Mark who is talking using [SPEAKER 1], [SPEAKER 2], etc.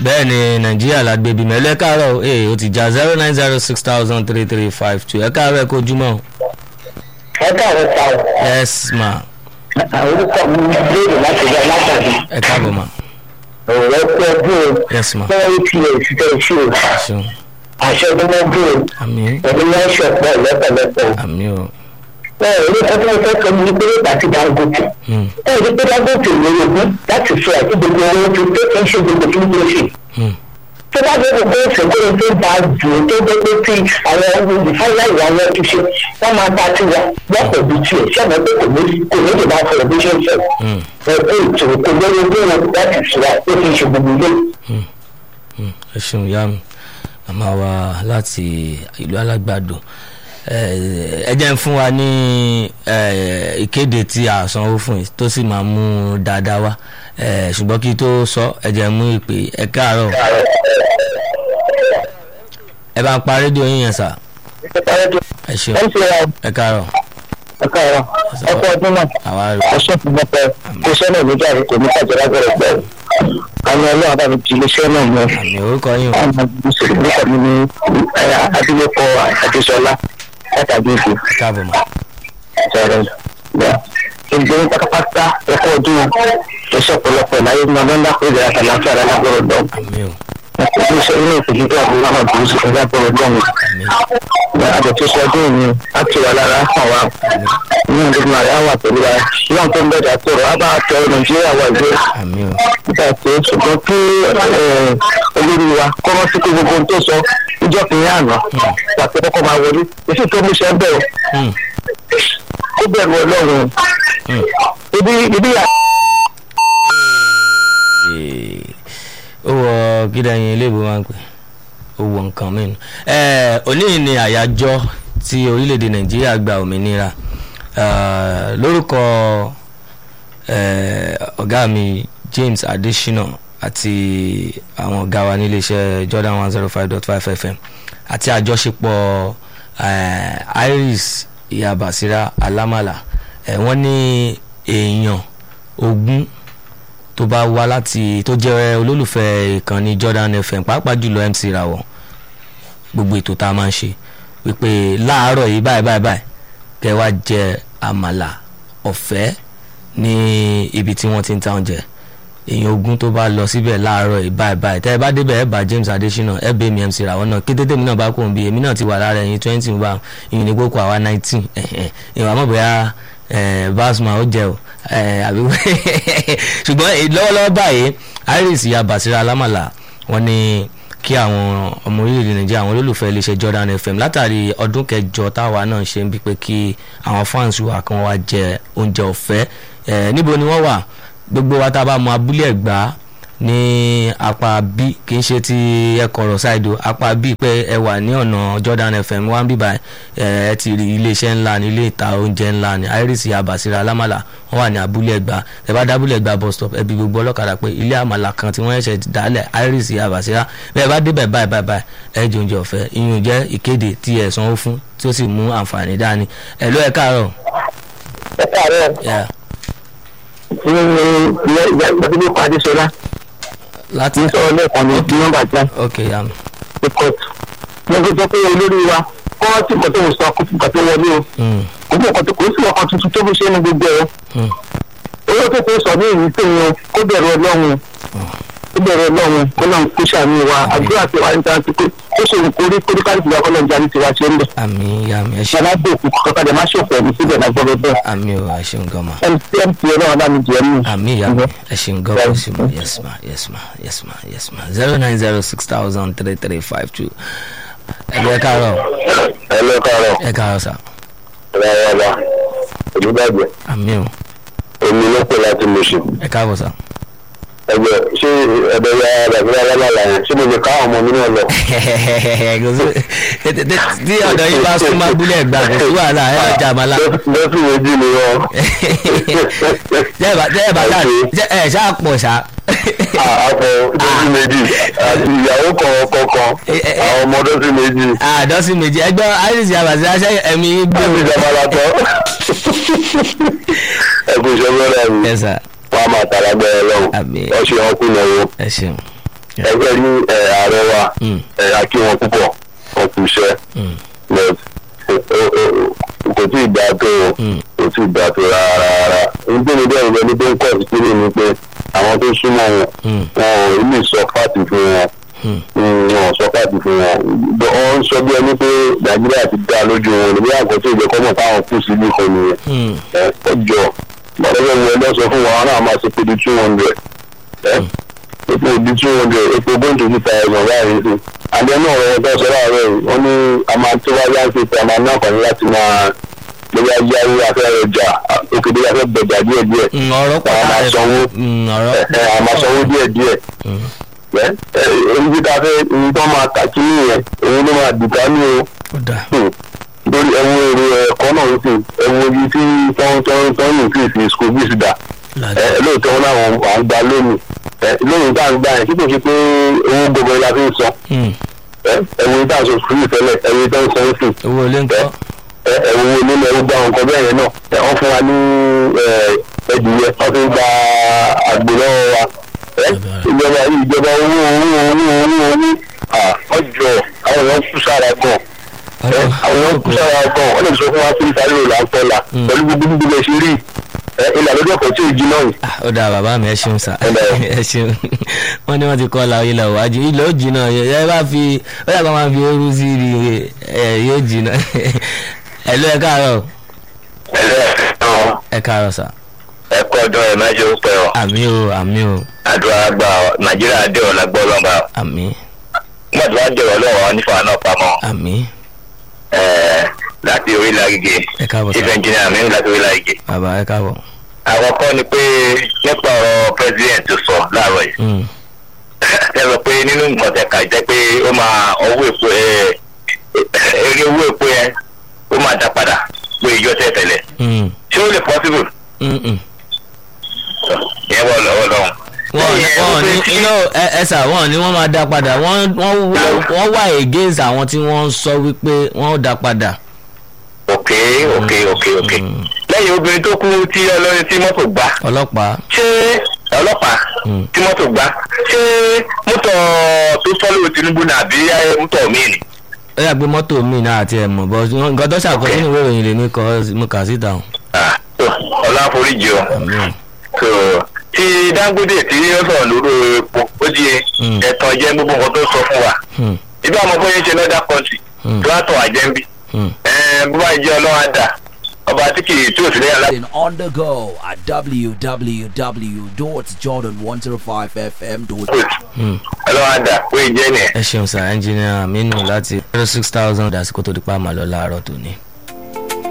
[SPEAKER 1] bẹ́ẹ̀ ni nàìjíríà la gbé bímọ ẹlẹ́ káàárọ̀ ee o ti já zero nine zero six thousand three three five two ẹ káàárọ̀ ẹ kó ojúmọ́.
[SPEAKER 2] ẹ káàárọ̀ ta ọ.
[SPEAKER 1] yes ma
[SPEAKER 2] orúkọ mi ní béèrè láti rí alágbàdo.
[SPEAKER 1] ẹ káàbọ̀ ma
[SPEAKER 2] ọ̀rọ̀ pé ọdún o.
[SPEAKER 1] yes ma
[SPEAKER 2] fún eight years tẹ̀ ṣe o.
[SPEAKER 1] ẹ ṣeun
[SPEAKER 2] àṣẹ ọdún mọ́jú o.
[SPEAKER 1] àmì
[SPEAKER 2] ẹni máa ń ṣọ̀pọ̀ lọ́pọ̀lọpọ̀.
[SPEAKER 1] àmì o
[SPEAKER 2] ẹ ẹ ní ọdún ọjọ́ kan ní pé àti dangote.
[SPEAKER 1] Hmm,
[SPEAKER 2] ẹ rí pé dangote ló yọgbọ́n láti fi àti gbogbo owó tó tó kí n ṣe gbogbo tí wọ́n ṣe.
[SPEAKER 1] hmm,
[SPEAKER 2] tó bá dé gbogbo ìṣègùn tó bá jù ú tó dé pé tí àwọn olùfáyà ìwà wọn ti ṣe wọ́n máa ta tiwa lọ́pọ̀ bí tiẹ̀ ṣẹ́mi pé kò ní kò ní lè máa fọ̀rọ̀ bí ṣe ń sọ.
[SPEAKER 1] hmm,
[SPEAKER 2] ẹ pé ètò kò lórí ojú wọn láti ṣùgbà ó fi ṣe gbogbo ilé.
[SPEAKER 1] hmm. ẹ ṣeun ìyá mi màmá wa láti ìlú alágbàdo ẹ ẹ jẹ́ ń fún wa ní ẹ, ìkéde tí a sanwó fún yìí tó sì máa mú dáadáa wá ẹ, ṣùgbọ́n kí tó sọ ẹ jẹ́ mú ìpè ẹ káàárọ̀ ẹ bá ń pa rédíò yín yẹn sà ẹ ṣeun
[SPEAKER 2] ẹ ń ṣe ra
[SPEAKER 1] ẹ káàárọ̀
[SPEAKER 2] ọkọ ọ̀rọ̀ ọkọ ọdún náà
[SPEAKER 1] àwa rè
[SPEAKER 2] ọṣẹ fún bọpẹ iṣẹ́ náà ló jáde kò ní kájọ lágbára pẹ àwọn ọlọ́run bá mi ti iléeṣẹ́ náà mọ
[SPEAKER 1] àmì orúkọ yín o
[SPEAKER 2] àwọn ìṣèlú nípa mi ní adúlẹ̀kọ adéṣọlá látàgbé ìfò
[SPEAKER 1] ẹ káàbọ̀ mà
[SPEAKER 2] sọ̀rọ̀ ìgbẹ́ pátápátá ẹ̀kọ́ ọdún ẹ̀ṣẹ̀ ọ̀pọ̀lọpọ̀ láyé ní ọdún ńlá kó ìlera àtàlàfíà lágbára dán
[SPEAKER 1] àmì o
[SPEAKER 2] iléeṣẹ́ inú ìpèjì tó àbúrò náà dùn sí lágbára dán
[SPEAKER 1] àmì
[SPEAKER 2] àjọ̀tún sọdún ni a ti wà lára hàn wá ní ọdún àyà wà pẹ̀lú wa náà tó ń bẹ̀rẹ̀ àtọ̀rọ̀ á bá tẹ nàìjíríà wà gbé
[SPEAKER 1] àmì o
[SPEAKER 2] nígbà tí ṣùgbọ́n kí olórí wa kọ́ mọ́ sí pé gbogbo ohun tó sọ níjọ́ kìíní àná pàṣẹ kọ́kọ́ máa wọlé èsì tó mú ṣe ń bẹ̀rù
[SPEAKER 1] Hmm,
[SPEAKER 2] ó bẹ̀rù ọlọ́run
[SPEAKER 1] hmm.
[SPEAKER 2] ibi ibi yà.
[SPEAKER 1] Ee, ó wọ kídàyìn ilé ìbò máa ń pè ó wọ nǹkan mìíràn ẹ òní yìí ni àyájọ́ tí orílẹ̀-èdè nàìjíríà gba òmìnira Eh, lórúkọ eh, ọ̀gá mi James Adesina àti àwọn ọ̀gá wa níléeṣẹ́ Jordan one zero five dot five FM àti àjọṣepọ̀ eh, Iris ìyá Basira Alamala eh, wọ́n ní èèyàn ogún tó bá wá láti tó jẹ́ olólùfẹ́ ìkànnì Jordan FM pàápàá jùlọ MC Rawọ gbogbo ètò tá a máa ń ṣe wípé láàárọ̀ yìí báyìí báyìí báyìí kẹ́ wá jẹ àmàlà ọ̀fẹ́ ní ibi tí wọ́n ti ń ta oúnjẹ èèyàn ogún tó bá lọ síbẹ̀ láàárọ̀ yìí báyìí báyìí tẹ́ ẹ bá débẹ̀ ẹ bá James Adesina ẹ bẹ́ mi MC Rawọ náà kété tèmi náà bá kò ń bí èmi náà ti wà lára ẹ̀yìn twenty wà ìyìn ní gbókò àwa nineteen ìwà mọ̀ bóyá basma ó jẹ o eh, àbí ṣùgbọ́n eh, lọ́wọ́lọ́wọ́ báyìí Iris ìyá Basira Alamala wọ́n ní kí àwọn ọmọ orílẹ̀-èdè Nàìjíríà àwọn olólùfẹ́ iléeṣẹ́ Jordan FM látàrí ọdún kẹjọ táwa náà ṣe ń bí pé kí àwọn fans wa kan wá jẹ oúnjẹ ọ̀fẹ́ eh, níbo ni wọ́n wà gbogbo wa tá a bá mọ abúlé ẹ̀gbá ní apá b kì í ṣe ti ẹkọrọ ṣáìdò apá b pé ẹ wà ní ọ̀nà Jordan FM wá ń bíbá ẹ ẹ ti rí iléeṣẹ́ ńlá ní ilé ìta oúnjẹ ńlá ní Iris Abasira Alamala wọ́n wà ní abúlé ẹ̀gbá ẹ bá dábúlé ẹ̀gbá bus stop ẹ bí gbogbo ọlọ́kadà pé ilé àmàlà kan tí wọ́n ṣẹ̀ṣẹ̀ dálẹ̀ Iris Abasira bẹ́ẹ̀ bá débẹ̀ báyìí báyìí báyìí ẹ jẹ oúnjẹ ọ̀fẹ́ ìyún jẹ́ ìkéde tí ẹ sanwó fún tí ó sì mú àǹfààní dání ẹ ló ẹ káàárọ̀.
[SPEAKER 2] ẹ káàárọ̀
[SPEAKER 1] Yeah.
[SPEAKER 2] ní ilé ìgbàgbọ́ pàdé sọlá
[SPEAKER 1] láti
[SPEAKER 2] ní sọ̀rọ̀ lẹ́ẹ̀kan ní nọ́mbà jẹ́
[SPEAKER 1] ok yam
[SPEAKER 2] ní kóòtù ní ọjọ́ tó pé olórí wa kọ́ tí kò tó ń sọ kó kò tó wọlé o
[SPEAKER 1] Mm,
[SPEAKER 2] kò tó kò tó kò sí ọkàn tuntun tó fi ṣe ní gbogbo ẹ̀
[SPEAKER 1] mm.
[SPEAKER 2] owó tó tó sọ ní ìlú tó yẹn kó bẹ̀rù ọlọ́run kó bẹ̀rù ọlọ́run kó náà kó ṣàmì wa àdúrà tí wàá ń ta ti pé ó ṣe kórí kórí káàdì ìgbà kọ́lọ́ ìjà ní tiwa ṣe ń bẹ̀.
[SPEAKER 1] àmì yam ẹ ṣe
[SPEAKER 2] ṣàlàdé òkú kọ́kadà má ṣòfò ẹ̀mí síbẹ̀ lágbọ́dọ̀ bẹ́ẹ̀
[SPEAKER 1] àmì ò ẹ ṣeun gan ma.
[SPEAKER 2] mtn ti ọlọ́run bá mi jẹ́ mú.
[SPEAKER 1] àmì ìyá mi ẹ ṣeun gan ma ṣe ma yes ma yes ma yes ma yes ma zero nine zero six thousand three three five two ẹ káàárọ̀
[SPEAKER 2] ẹ lọ káàárọ̀
[SPEAKER 1] ẹ káàárọ̀ sà
[SPEAKER 2] rárá olùdàgbẹ
[SPEAKER 1] àmì ò
[SPEAKER 2] èmi ló pè láti mọṣẹ
[SPEAKER 1] ẹ káàbọ̀ sà.
[SPEAKER 2] ẹgbẹ ṣé ẹbẹ ya bàbá alábàlà yẹn ṣé mo lè ká àwọn ọmọ mi náà lọ.
[SPEAKER 1] Kò sí- tẹ- tẹ- tẹ- tí ọ̀dọ̀ yín bá súnmọ́ abúlé ẹ̀gbá kò sí wàhálà ẹ̀ ọjà àmàlà.
[SPEAKER 2] lọ́sì méjì ni wọ́n.
[SPEAKER 1] jẹ́ ẹ̀ bá jẹ́ ẹ̀ bá ṣáà jẹ́ ẹ̀ ṣáà pọ̀ ṣá.
[SPEAKER 2] àpò lọ́sì méjì àti ìyàwó kọ̀ọ̀kan àwọn ọmọ lọ́sì méjì.
[SPEAKER 1] àdọ́sí méjì ẹgbẹ́ iris abàṣẹ aṣẹ ẹ̀mí gbé
[SPEAKER 2] láti ìjọba la tọ́. ẹkùn ìṣẹ́ bẹ́rẹ̀ mi
[SPEAKER 1] ẹ sà
[SPEAKER 2] wọ́n á máa tara gbẹ́rẹ́ lọ́wọ́
[SPEAKER 1] Àmín.
[SPEAKER 2] ọ̀ṣun ọkùnrin náà wọ́n.
[SPEAKER 1] ẹ ṣeun
[SPEAKER 2] ẹgbẹ́ ní ẹ̀, ààrẹ wa
[SPEAKER 1] Mm.
[SPEAKER 2] ẹ̀, a kí wọn púpọ̀ wọn kú iṣẹ́
[SPEAKER 1] Mm.
[SPEAKER 2] but o- o- o- kò tí ì dáa tó o
[SPEAKER 1] Mm.
[SPEAKER 2] kò tí ì dáa tó rárá rárá nítorí mi bẹ́ẹ̀ ìgbẹ́ni tó ń kọ̀ sí kílè ni pé àwọn tó súnmọ́ wọn
[SPEAKER 1] Mm.
[SPEAKER 2] wọn ò ní sọ fáàtì fún wọn
[SPEAKER 1] Mm.
[SPEAKER 2] Mm, wọn ò sọ fáàtì fún wọn Bọ́- wọ́n ń sọ bí ẹni pé nàìjíríà ti dá lójú wọn níbi àkọsí ìjẹ́kọ́mọ̀ táwọn kù sí nìkan nìyẹn
[SPEAKER 1] Mm.
[SPEAKER 2] ẹ ọjọ́ gbàdúrà mi ẹgbẹ́ sọ fún wa wọn náà máa ṣe pé di two hundred ẹ epo di two hundred epo going to fifty thousand báyìí sí àdé náà ọ̀rọ̀ ọ̀gá sọ láàárọ̀ yìí wọ́n ní a máa tó wáyé àti ìpè àmà náà kàn ní láti máa lóyá yáwó afẹ́rẹ́ ọjà òkèdè afẹ́ bẹ̀jà díẹ̀ díẹ̀
[SPEAKER 1] Mm, ọ̀rọ̀ pọ̀
[SPEAKER 2] Àwọn máa
[SPEAKER 1] láàrẹ̀
[SPEAKER 2] sanwó.
[SPEAKER 1] Mm, ọ̀rọ̀
[SPEAKER 2] ẹ ẹ àmà sanwó díẹ̀ díẹ̀
[SPEAKER 1] Mm.
[SPEAKER 2] ẹ ẹ èyí tí ta fẹ́ èyí tó máa kà kí nìyẹn òun ló máa dìtà ní o
[SPEAKER 1] ó dà
[SPEAKER 2] lórí ẹwọ èrò ẹ̀kọ́ náà ń sìn ẹwọ ibi tí tọ́ntọ́ntọ́n ní ìfìsì school fees dà
[SPEAKER 1] láti
[SPEAKER 2] ẹ lóòótọ́ wọn náà à ń gba lónìí ẹ lónìí tá à ń gbà yẹn kíkò sí pé owó gbogbo la fi ń san
[SPEAKER 1] Mm.
[SPEAKER 2] ẹ ẹwọ tá à ń sọ sùúrù tẹ́lẹ̀ ẹwọ tá à ń san sí
[SPEAKER 1] owó ilé ń kọ́
[SPEAKER 2] ẹ ẹwọ onílẹ̀ ẹwọ gba nǹkan bẹ́ẹ̀ yẹn náà ẹ wọ́n fún wa ní ẹ ẹdìyẹ wọ́n fi ń gba àgbò lọ́wọ́ wa ẹ ìjọba yìí ìjọba owó owó owó owó owó à ọjọ́ àwọn èèyàn kú sára gan ẹ àwọn èèyàn kú sára gan wọ́n lè sọ fún wa pé ìsáré rò là ń tọ́la
[SPEAKER 1] Mm.
[SPEAKER 2] pẹ̀lú gbogbo gbogbo ẹ̀ ṣe rí ẹ ìlànà ọjọ́ kan tí ò jí náà yìí
[SPEAKER 1] Ah, ó dáa bàbá mi ẹ ṣeun sá
[SPEAKER 2] Ẹ lẹ́ o.
[SPEAKER 1] ẹ ṣeun wọn ní wọn ti kọ́ la ilẹ̀ òwájú ilẹ̀ ó jìnnà ẹ bá fi ó yàgbá máa fi ooru sí i ẹ yóò jìnnà ẹ ló ẹ káàárọ̀
[SPEAKER 2] ẹlẹ́
[SPEAKER 1] ẹ káàárọ̀ sá
[SPEAKER 2] ẹ̀kọ́ ọdún ẹ̀ máa ṣe ó pẹ́ ọ
[SPEAKER 1] àmì o àmì o
[SPEAKER 2] àdúrà gba nàìjíríà dé ọ̀la gbọ́ lọ́ba
[SPEAKER 1] àmì
[SPEAKER 2] nígbà tí wọ́n dẹ̀rọ̀ lọ́wọ́ nífa náà pamọ́
[SPEAKER 1] àmì
[SPEAKER 2] láti orílẹ̀ agége
[SPEAKER 1] ẹ káàbọ̀
[SPEAKER 2] chief
[SPEAKER 1] sá
[SPEAKER 2] engineer mi láti orílẹ̀ agége.
[SPEAKER 1] bàbá ẹ káàbọ̀
[SPEAKER 2] àkọ́kọ́ ni pé nípa ọ̀rọ̀ president tó sọ láàárọ̀ yìí
[SPEAKER 1] Mm,
[SPEAKER 2] ẹ sọ pé nínú nǹkan tẹ̀ka jẹ́ pé ó máa ọwọ́ èpo ẹ eré owó èpo yẹn ó máa dá padà pé ìjọ tẹ̀ tẹ̀lẹ̀
[SPEAKER 1] mm,
[SPEAKER 2] ṣé ó lè possible
[SPEAKER 1] mm, mm.
[SPEAKER 2] ìyẹn wọ lọ́wọ́ lọ́hùn.
[SPEAKER 1] wọ́n
[SPEAKER 2] Lẹ́yìn ẹ̀,
[SPEAKER 1] wọ́n
[SPEAKER 2] ó
[SPEAKER 1] ní
[SPEAKER 2] fẹ́ sí-
[SPEAKER 1] iná ẹ ẹ sà wọ́n ní wọ́n máa dá padà wọ́n wọ́n wọ́n- wọ́n wà against àwọn tí wọ́n sọ wípé wọ́n ó dá padà.
[SPEAKER 2] ok ok ok ok
[SPEAKER 1] Mm.
[SPEAKER 2] lẹ́yìn obìnrin tó kú tí ọlọ́rin tí mọ́tò gbá
[SPEAKER 1] ọlọ́pàá
[SPEAKER 2] ṣé ọlọ́pàá
[SPEAKER 1] Mm.
[SPEAKER 2] tí mọ́tò gbá ṣé mọ́tò tó fọ́lọ́ tinubu náà àbí mọ́tò míì ni.
[SPEAKER 1] ó yà pé mọ́tò mi náà àti ẹ̀ mọ̀ bọ́ nǹkan tó ṣàkóso nínú ìwé ìròyìn lèmi kọ́ mo kà síta o.
[SPEAKER 2] Ah, so, ọlọ́run foríjì o
[SPEAKER 1] àmì o.
[SPEAKER 2] so tí dangote tí ó sọ̀rọ̀ lórí epo ó di
[SPEAKER 1] Mm.
[SPEAKER 2] ẹ̀tàn jẹ́ gbogbo nǹkan tó sọ fún wa
[SPEAKER 1] Hmm,
[SPEAKER 2] ibi àwọn ọmọ yẹn ṣe lọ́dà kọ́ńtì
[SPEAKER 1] Mm.
[SPEAKER 2] tó wá tàn àjẹ́ńbí
[SPEAKER 1] hmm.
[SPEAKER 2] bó bá jẹ́ ọlọ́run àdá ọba tí kì í tí ò sí lẹ́yìn aláàbò.
[SPEAKER 3] on the go at www.jordan105fm.com.
[SPEAKER 1] Hmm.
[SPEAKER 2] ọlọ́run àdá ó yẹ jẹ́ nìyẹn.
[SPEAKER 1] ẹ ṣeun sà ẹnjìnìà Aminu láti zero six thousand àsìkò tó di pa àmàlọ́ láàárọ̀ tòní.